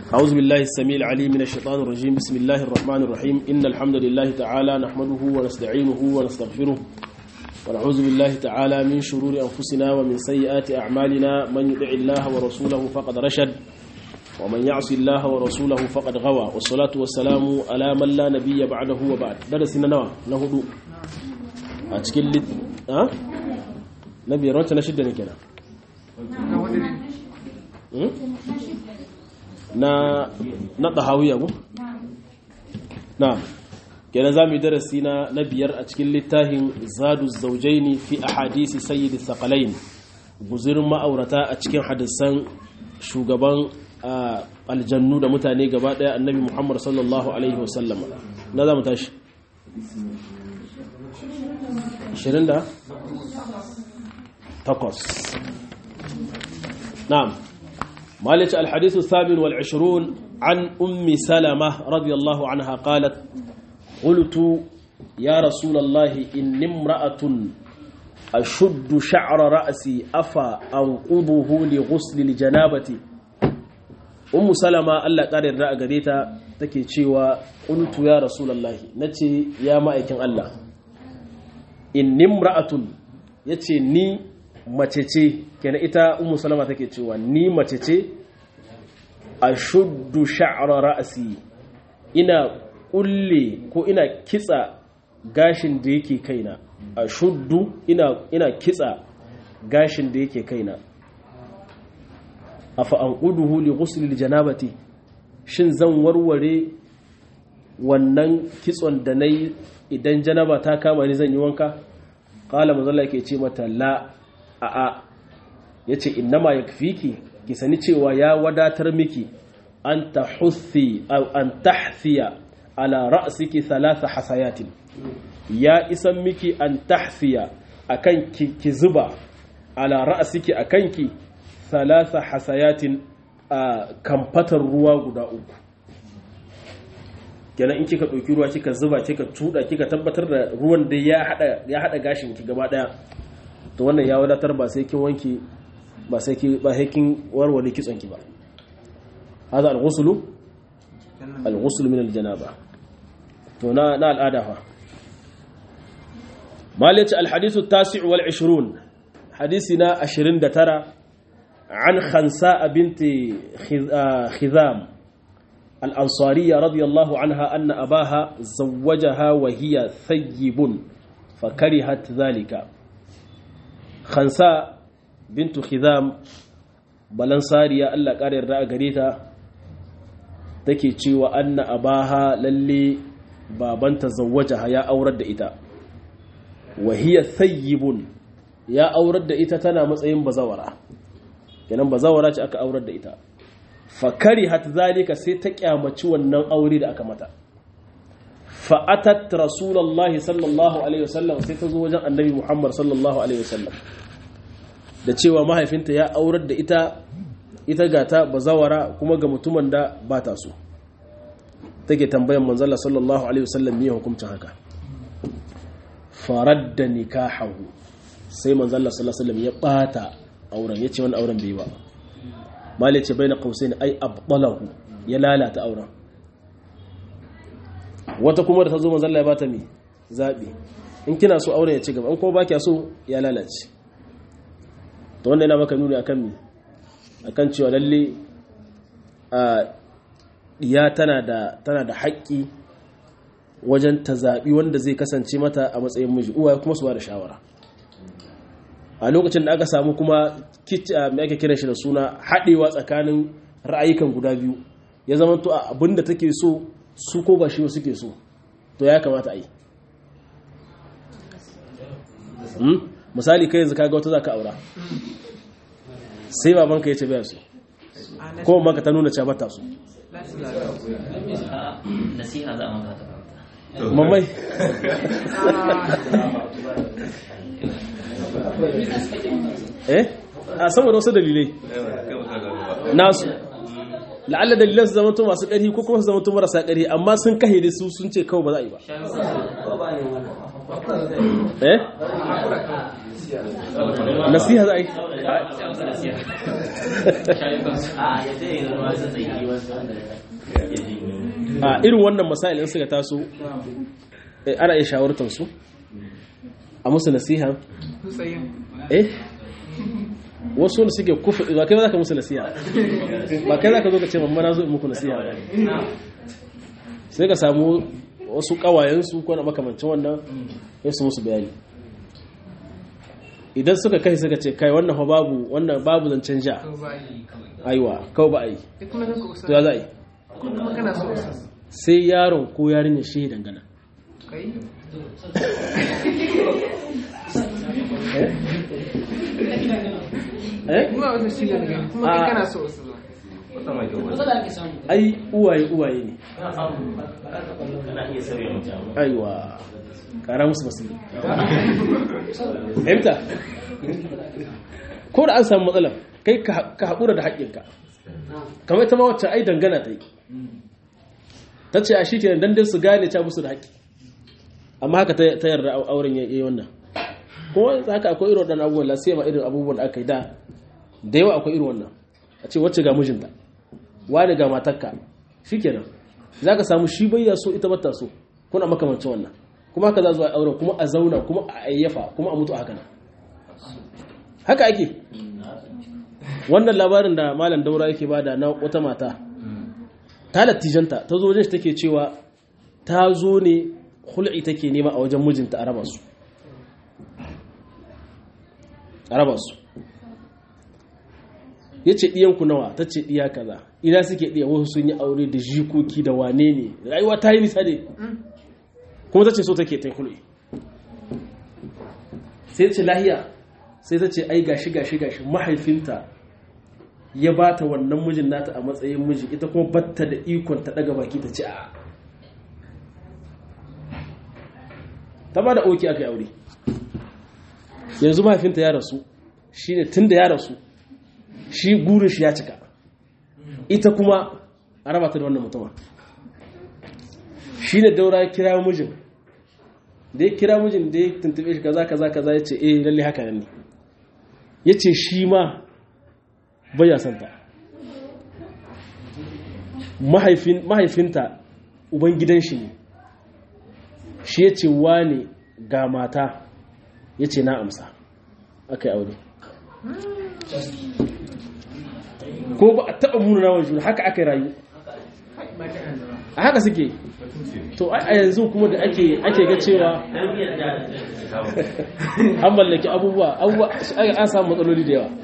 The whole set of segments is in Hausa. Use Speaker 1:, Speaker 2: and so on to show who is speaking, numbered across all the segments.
Speaker 1: أعوذ بالله السميع العليم من الشيطان الرجيم بسم الله الرحمن الرحيم إن الحمد لله تعالى نحمده ونستعينه ونستغفره ونعوذ بالله تعالى من شرور أنفسنا ومن سيئات أعمالنا من يطع الله ورسوله فقد رشد ومن يعص الله ورسوله فقد غوى والصلاة والسلام على من لا نبي بعده وبعد درسنا نوى نهدو أتكل لت... ها نبي رانت نشد كده na na ɗahawiya ko? na kenan za mu yi darasi na na biyar a cikin littafin zadu zaujaini fi a hadisi sayyidi thaqalain guzurin ma'aurata a cikin hadisan shugaban aljannu da mutane gaba ɗaya annabi muhammad sallallahu alaihi wasallam na za mu tashi 20 da takwas na'am مالك الحديث الثامن والعشرون عن أم سلمة رضي الله عنها قالت قلت يا رسول الله إن امرأة أشد شعر رأسي أفا أنقضه لغسل الجنابة أم سلمة ألا قال الرأى قديتا تكي تشيوى قلت يا رسول الله نتي يا مائكين الله إن امرأة يتي ني mace ce kenan ita ummu salama take cewa ni mace ce ashuddu sha'ra ra'si ina kulle ko ina kitsa gashin da yake kaina ashuddu ina ina kitsa gashin da yake kaina afa anquduhu li ghusl al janabati shin zan warware wannan kitson da nayi idan janaba ta kama ni zan yi wanka qala manzo Allah yake ce mata la a'a ya ce innama ya fiki ki sani cewa ya wadatar miki an ta huthi an tahfiya ala ra'siki thalatha hasayatin ya isan miki an tahfiya akan ki, ki zuba ala ra'siki akan ki thalatha hasayatin a kamfatar ruwa guda uku kenan in kika ɗauki ruwa kika zuba kika tuda kika tabbatar da ruwan da ya hada ya hada gashin ki gaba daya to wannan ya wadatar ba sai kin wanki ba sai ki ba sai kin warware kitson ki ba hada al-ghusl al-ghusl min al-janaba to na na al'ada fa malati al-hadith at-tasi' wal 20 hadisina 29 an khansa binti khizam al-ansariyya radiyallahu anha anna abaha zawwajaha wa hiya thayyibun fakarihat dhalika khansa bintu khizam balansariya Allah ƙara yarda a gare ta take cewa anna abaha lalle babanta zawwajaha ya aurar da ita wa hiya thayyibun ya aurar da ita tana matsayin bazawara kenan bazawara ce aka aurar da ita fakarihat zalika sai ta kyamaci wannan aure da aka mata fa'atat rasulullahi sallallahu alaihi wasallam sai ta zo wajen annabi muhammad sallallahu alaihi wasallam da cewa mahaifinta ya aurar da ita ita gata bazawara kuma ga mutumin da ba ta so take tambayan manzala sallallahu alaihi wasallam me hukuncin haka faradda nikahahu sai manzala sallallahu alaihi wasallam ya bata auren yace wannan auren bai ba mali ce baina qausain ai abdalahu ya lalata auren wata kuma da ta zo manzala ya bata me zabi in kina so auren ya ci gaba in kuma ba kya so ya lalace to wanda yana maka nuni akan mi akan cewa lalle a ya tana da tana da haƙƙi wajen ta zaɓi wanda zai kasance mata a matsayin miji uwa kuma su ba da shawara a lokacin da aka samu kuma mai ake kiran shi da suna haɗewa tsakanin ra'ayikan guda biyu ya zama to abin da take so su ko ba shi suke so to ya kamata a yi misali kai yanzu kaga wata zaka aura sai babanka ya ce baya su ko maka ta nuna cewa ta su
Speaker 2: nasiha za a maka
Speaker 1: mamai eh a saboda wasu dalilai nasu la'alla dalilan su zama masu ƙarfi ko kuma su zama marasa ƙarfi amma sun kahe da su sun ce kawai ba za a yi ba eh nasiha za a yi a irin wannan masailin suka taso ana iya shawartar su a musu nasiha eh wasu da suke kufa ba kai za ka musu nasiha ba kai za ka zo ka ce mamma na zo in muku nasiha ba sai ka samu wasu kawayensu ko na makamancin wannan ya su musu bayani idan suka kai suka ce kai wannan fa babu wannan babu zancen ja aiwa kawai ba a yi to ya za a yi sai yaron ko yarinya shi dangana ai uwaye uwaye ne aiwa kara musu basu fahimta ko da an samu matsala kai ka haƙura da haƙƙinka kamar ita ma wacce ai dangana ta yi ta ce a shi ke dan su gane ta musu da haƙƙi amma haka ta yarda auren ya yi wannan kuma haka akwai irin waɗannan abubuwan lasiya ma irin abubuwan da aka yi da da yawa akwai irin wannan a ce wacce ga mijinta wani ga matarka shi kenan za ka samu shi bayya so ita bata so kuna makamancin wannan kuma haka za zuwa auren kuma a zauna kuma a ayyafa kuma a mutu a haka nan haka ake wannan labarin da malam daura yake bada na wata mata ta lattijanta ta zo wajen shi take cewa ta zo ne hul'i take nema a wajen mijinta a raba su a raba su ya ce ɗiyanku nawa ta ce ɗiya kaza ina suke ɗiya wasu sun yi aure da jikoki da wane ne rayuwa ta yi nisa ne kuma ta ce so take ta hul'i sai ce lahiya sai ta ce ai gashi gashi gashi mahaifinta ya ba ta wannan mijin nata a matsayin miji ita kuma batta da ikon ta daga baki ta ce a ta ba da oki aka yi aure yanzu mahaifinta ya rasu shi ne tun da ya rasu shi burin shi ya cika ita kuma a raba ta da wannan mutuma shi ne daura ya kira mijin da ya kira mijin da ya tuntube shi kaza kaza kaza ya ce eh lalle haka ne ya ce shi ma baya santa mahaifinta uban gidan shi ne shi ya ce wane ga mata ya ce na amsa aka yi aure ko ba a taɓa muna na wajen haka aka yi rayu a haka suke to a yanzu kuma da ake ga cewa an mallaki abubuwa abubuwa an samu matsaloli da yawa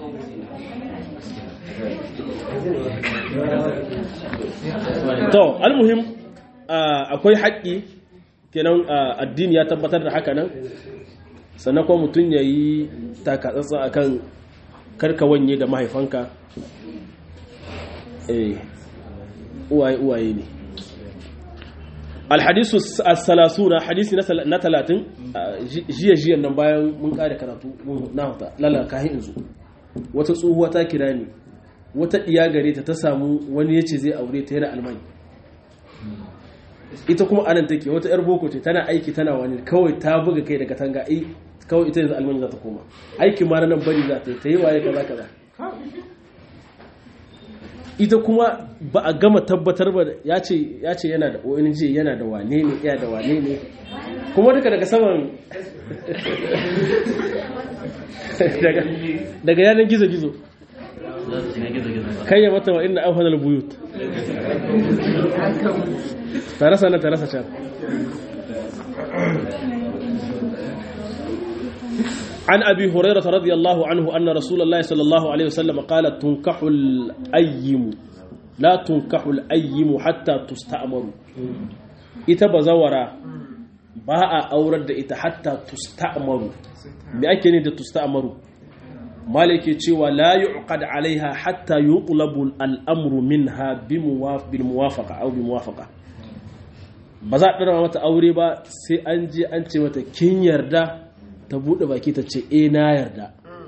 Speaker 1: to almuhim akwai haƙƙi kenan addini ya tabbatar da haka nan sannan kuma mutum ya yi takatsatsa akan karka wanye da mahaifanka uwaye uwaye ne alhadisu as-salasuna hadisi na talatin jiya jiyan nan bayan mun kare karatu na huta lalaka hin inzu wata tsohuwa ta kira ni wata ɗiya gare ta ta samu wani ya ce zai aure ta yana almani ita kuma anan take wata yar boko ce tana aiki tana wani kawai ta buga kai daga tanga ai kawai ita yanzu almani za ta koma aikin ma nan bari za ta yi ta yi waye kaza kaza ita kuma ba a gama tabbatar ba ya ce ya ce yana da ONG yana da wane ne iya da wane ne kuma duka daga saman daga yanar gizo-gizo kai ya mata wa inna awhanal buyut tarasa nan tarasa can عن أبي هريرة رضي الله عنه أن رسول الله صلى الله عليه وسلم قال تنكح الأيم لا تنكح الأيم حتى تستأمر إتبزورا باء أورد إت حتى تستأمر بأكن تستأمر مالك يتشوى لا يعقد عليها حتى يطلب الأمر منها بمواف بالموافقة أو بموافقة ba za a ɗara mata aure ba sai an je an ce mata kin yarda ta buɗe baki ta ce e na yarda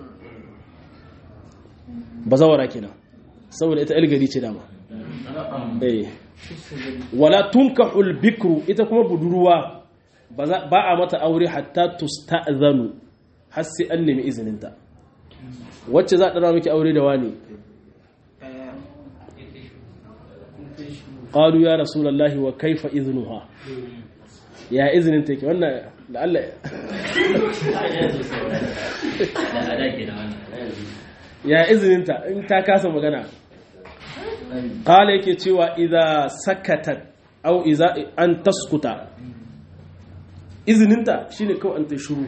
Speaker 1: ba zawara kenan saboda ita ilgari ce dama eh wala tunkahul bikru ita kuma budurwa ba a mata aure hatta tusta'zanu har sai an nemi izininta wacce za a ɗara miki aure da wani qalu ya rasulullahi wa kaifa iznuha ya izinin take wannan da Allah ya izininta in ta kasa magana qala yake cewa idza sakatat aw idza an taskuta izininta shine kawai an ta shuru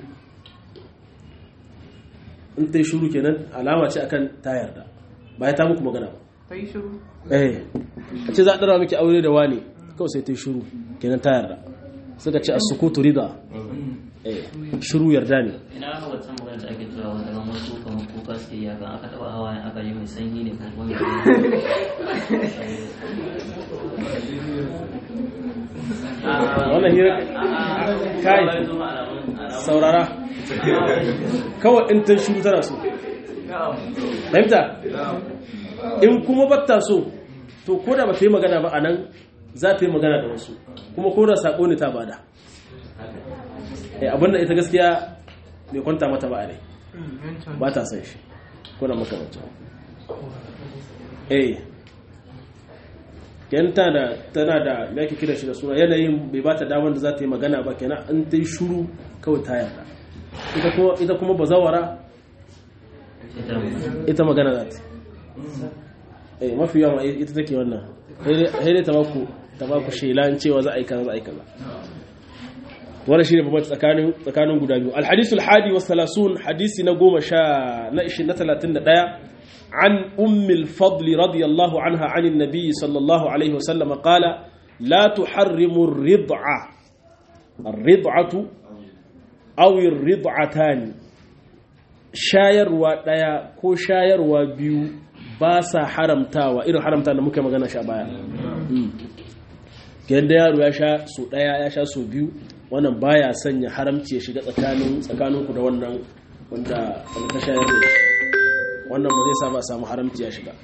Speaker 1: in ta shuru kenan alama ce akan ta yarda ba ya ta muku magana ba
Speaker 2: ta yi shiru
Speaker 1: eh a ce za a ɗara miki aure da wani kawai sai ta yi shuru kenan ta yarda suka ce a sukutu rida eh shuru yarda ne
Speaker 3: ina aka wancan magana da ake cewa wanda ban wasu kamar kuka suke yi kan aka taba hawa aka yi mai sanyi ne ko kuma
Speaker 1: wannan hira kai saurara kawai in ta shuru tana so fahimta in kuma batta so to ko da ba ta yi magana ba a nan za ta yi magana da wasu kuma ko da saƙo ne ta bada eh abinda ita gaskiya bai kwanta mata ba a rai ba ta san shi ko da makamacin eh kenan tana da tana da me ake kira shi da suna yanayin bai ba ta damar da za ta yi magana ba kenan an ta yi shuru kawai ta yarda ita kuma ita kuma bazawara ita magana za ta yi eh mafi yawa ita take wannan sai dai ta baku ta baku shelan cewa za a yi kaza za a yi kaza wannan shine babban tsakanin tsakanin guda biyu alhadithul hadi was salasun hadisi na goma sha na 31 عن أم الفضل رضي الله عنها عن النبي صلى الله عليه وسلم قال لا تحرم الرضعة الرضعة أو الرضعتان shayarwa ɗaya ko shayarwa biyu ba sa haramtawa irin haramta da muka magana sha baya yadda yaro ya sha so ɗaya ya sha so biyu wannan baya sanya haramci ya shiga tsakanin tsakaninku da wannan wanda ta shayar da shi wannan ba zai sa ba a samu haramci ya shiga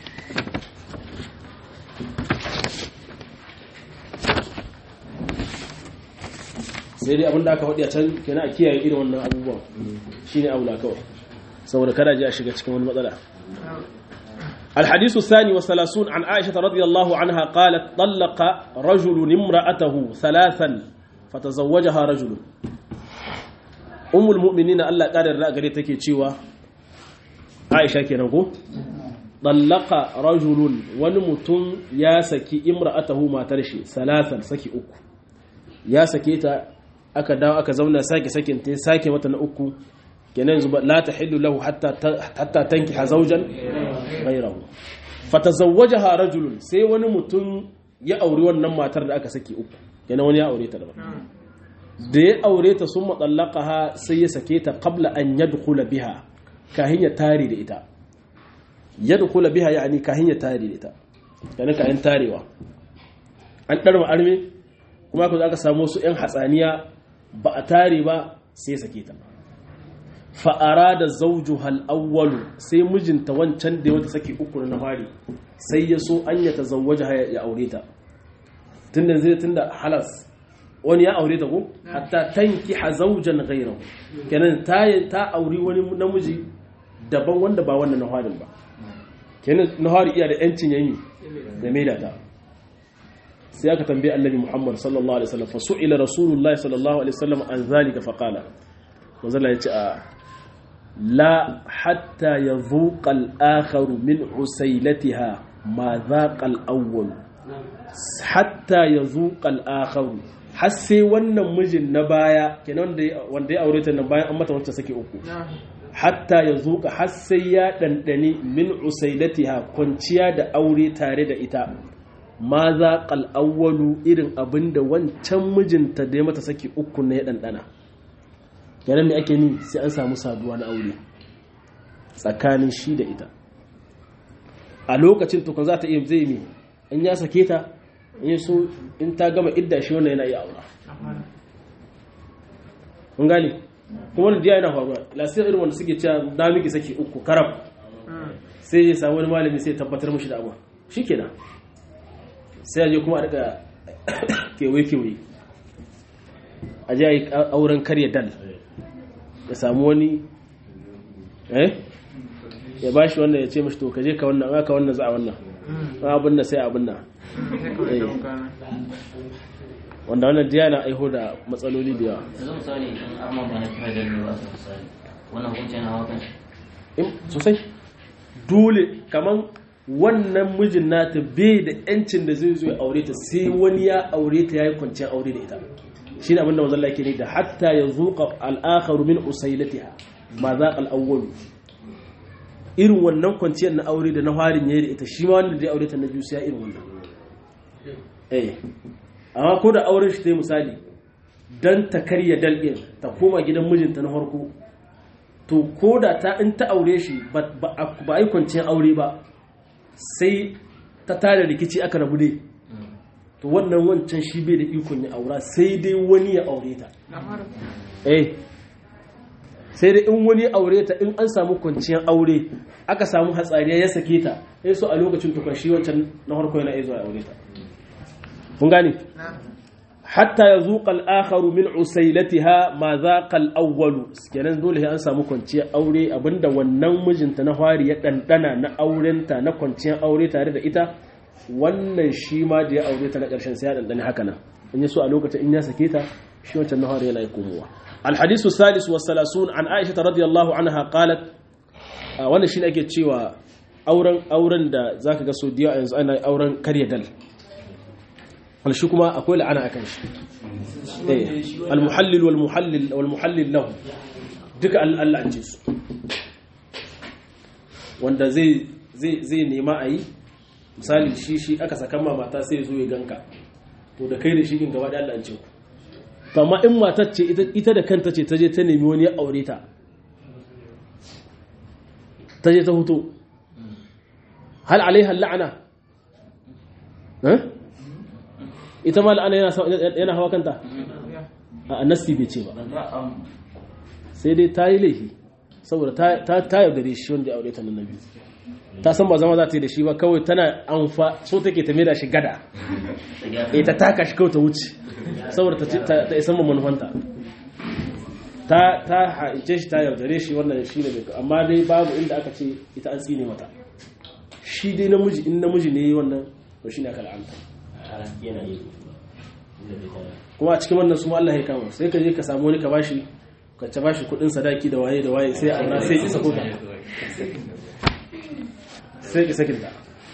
Speaker 1: sai dai abinda aka faɗi a can kenan a kiyaye irin wannan abubuwan shine aula kawai saboda kada ji a shiga cikin wani matsala الحديث الثاني والثلاثون عن عائشة رضي الله عنها قالت طلق رجل امرأته ثلاثا فتزوجها رجل أم المؤمنين الله قال الرأى تكي تشيوا عائشة كنكو طلق رجل ونمتن يا سكي امرأته ما ترشي ثلاثا سكي أكو يا سكيتا aka dawo aka zauna sake sakin ta sake mata na uku kenan yanzu la tahillu lahu hatta hatta tankiha zawjan ghayrahu fatazawwajaha rajulun sai wani mutum ya auri wannan matar da aka saki uku kenan wani ya aure ta daban da ya aure ta sun matsallaqaha sai ya sake ta qabla an yadkhula biha kahin ya tare da ita yadkhula biha yani kahin ya tare da ita kenan kahin tarewa an darma arme kuma ku aka samu su yan hatsaniya ba a tare ba sai sake ta fa'ara da zauju hal'awwalu sai mijinta wancan da wata sake uku na fari sai ya so an ya tazawwaja ya aure ta tunda zai tunda halas wani ya aure ta ko hatta tanki hazaujan ghayrahu kenan ta ta auri wani namiji daban wanda ba wannan naharin ba kenan nahari iya da yancin yayi da maida ta sai aka tambaye annabi Muhammad sallallahu alaihi wasallam fa su'ila rasulullahi sallallahu alaihi wasallam an zalika fa qala manzo Allah ya ce a لا حتى يذوق الآخر من عسيلتها ما ذاق الأول حتى يذوق الآخر har sai wannan mijin na baya kenan wanda ya aure ta nan bayan an mata wancan sake uku hatta ya zuka har sai ya ɗanɗani min usailatiha kwanciya da aure tare da ita ma za awwalu irin abin da wancan mijinta da ya mata sake uku na ya ɗanɗana kenan me ake ni sai an samu saduwa na aure tsakanin shi da ita a lokacin tukun za ta iya zai mi in ya sake ta in so in ta gama idda shi wannan yana iya aura kun gani kuma wani diya yana faruwa lasiyar irin wanda suke cewa da miki saki uku karab sai ya samu wani malami sai tabbatar mashi da abu shi kenan sai ya je kuma a daga kewaye-kewaye a ji a yi auren karya dal ya samu wani eh ya bashi wannan ya ce mashi to ka je ka wannan aka wannan za a wannan abin nan sai abin nan wanda wannan diya na aiho da matsaloli da yawa
Speaker 3: yanzu misali in amma ba na kira da ne ba su misali wannan hukuncin hawa kan shi
Speaker 1: sosai dole kaman wannan mijin nata bai da yancin da zai zo ya aure ta sai wani ya aure ta yayi kwanciyar aure da ita shi ne abinda manzon yake ne da hatta ya zuqa al-akharu min usailatiha ma za al-awwal irin wannan kwanciyar na aure da na farin yayi da ita shi ma wanda zai aure ta na biyu sai ya irin wannan eh amma ko da auren shi ta misali dan ta karya dal'in ta koma gidan mijinta na farko to ko da ta in ta aure shi ba a yi kwanciyar aure ba sai ta tada rikici aka rabu dai to wannan wancan shi bai da ikon ya aura sai dai wani ya aure ta eh sai dai in wani ya aure ta in an samu kwanciyar aure aka samu hatsariya ya sake ta sai so a lokacin tukun shi wancan na harko yana iya zuwa ya aure ta kun gane hatta ya zuƙa al'akharu min usailatiha ma za awwalu kenan dole an samu kwanciyar aure abinda wannan mijinta na fari ya ɗanɗana na aurenta na kwanciyar aure tare da ita wannan shi ma da ya aure ta na ƙarshen sai ya ɗanɗani haka nan in ya so a lokacin in ya sake ta shi wancan na fari yana yi komowa alhadisu salis wa salasun an aisha ta radiyallahu anha qalat wannan shi ne ake cewa auren auren da zaka ga so diya yanzu ana auren karya dal shi kuma akwai la'ana akan shi al-muhallil wal muhallil wal muhallil lahu duka Allah an ce su wanda zai zai zai nema ayi misali shi shi aka saka ma mata sai zo ya ganka to da kai da shi kin gaba da Allah an ce ku to amma in matar ce ita da kanta ce ta je ta nemi wani ya aure ta ta je ta huto hal alaiha la'ana eh ita ma la'ana yana hawa kanta a nasti bai ce ba sai dai ta yi laifi saboda ta yaudare shi wanda ya aure ta nan biyu ta san ba zama za ta yi da shi ba kawai tana amfa so take ta da shi gada ita taka shi kawai ta wuce saboda ta isan ma manufanta ta ta haice shi ta yaudare shi wannan shi ne amma dai babu inda aka ce ita an tsine mata shi dai namiji in namiji ne wannan to shi ne aka la'anta kuma a cikin wannan su Allah ya kama sai ka je ka samu wani ka bashi ka ta bashi kudin sadaki da waye da waye sai aura sai isa ko sai isa kinta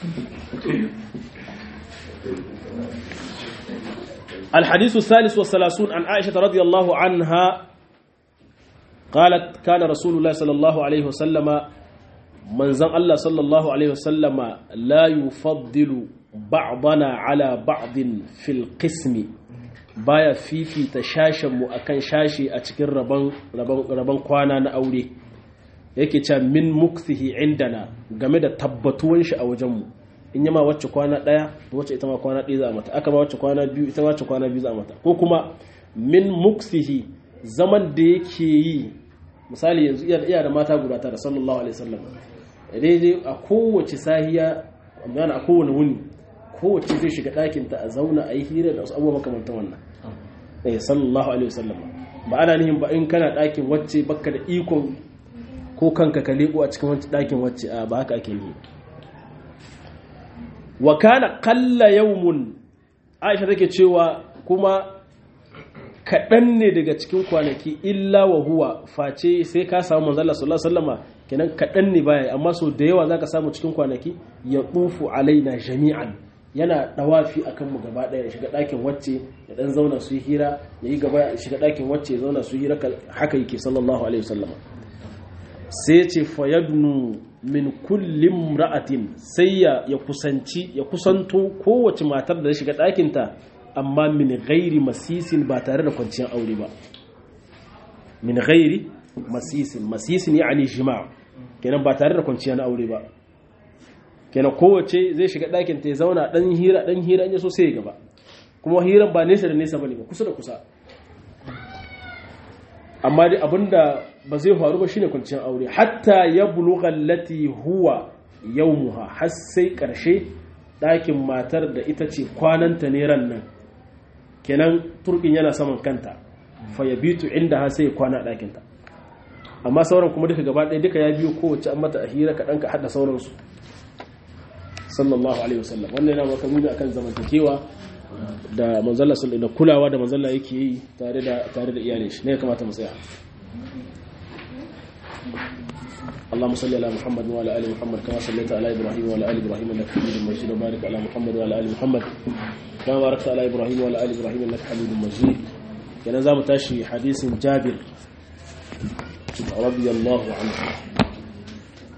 Speaker 1: الحديث الثالث والثلاثون عن عائشة رضي الله عنها قالت كان رسول الله صلى الله عليه وسلم من زن الله صلى الله عليه وسلم لا يفضل بعضنا على بعض في القسم baya fifita shashenmu a kan shashi a cikin rabon kwana na aure yake cewa min mukthihi indana game da tabbatuwan shi a wajenmu in yama wacce kwana ɗaya wacce ita ma kwana ɗaya za a mata aka ma wacce kwana biyu ita ma wacce kwana biyu za a mata ko kuma min mukthihi zaman da yake yi misali yanzu iya da mata guda tara sallallahu alaihi wasallam daidai a kowace sahiya a kowane wuni kowace zai shiga ɗakinta a zauna a yi hira da wasu abubuwa makamantan wannan eh sallallahu alaihi wasallam ba ana nihin ba in kana ɗakin wacce baka da ikon ko kanka ka leko a cikin wancan ɗakin wacce a ba haka ake yi wa kana qalla yawmun Aisha take cewa kuma kaɗan ne daga cikin kwanaki illa wa huwa face sai ka samu manzo Allah sallallahu alaihi wasallama kenan kaɗan ne baya amma so da yawa zaka samu cikin kwanaki ya tufu alaina jami'an yana dawafi akan mu gaba daya ya shiga ɗakin wacce ya dan zauna su yi hira ya yi gaba ya shiga ɗakin wacce ya zauna su yi hira haka yake sallallahu alaihi wasallam sai ce fayadnu min kulli imra'atin sai ya ya kusanci ya kusanto kowace matar da ya shiga ɗakin ta amma min ghairi masisin ba tare da kwanciyar aure ba min ghairi masisin masisin yani jima' kenan ba tare da kwanciyar aure ba kenan kowace zai shiga ɗakin ta ya zauna ɗan hira ɗan hira ya so sai ya gaba kuma hiran ba nesa da nesa bane ba kusa da kusa amma dai abinda ba zai faru ba shine kwanciyar aure hatta ya bulugha allati huwa yawmuha har sai karshe ɗakin matar da ita ce kwananta ne ran nan kenan turkin yana saman kanta fa yabitu inda ha sai kwana ɗakinta amma sauran kuma duka gaba ɗaya duka ya biyo kowace an mata a hira kaɗan ka haɗa sauransu sallallahu alaihi wasallam wannan yana maka nuni akan zamantakewa da manzalla sallallahu da kulawa da manzalla yake yi tare da tare da iyalin shi ne ya kamata mu tsaya اللهم صل على محمد وعلى ال محمد كما صليت على ابراهيم وعلى ال ابراهيم انك حميد مجيد وبارك على محمد وعلى ال محمد كما باركت على ابراهيم وعلى ال ابراهيم انك حميد مجيد كان زعما تاشي حديث جابر رضي الله عنه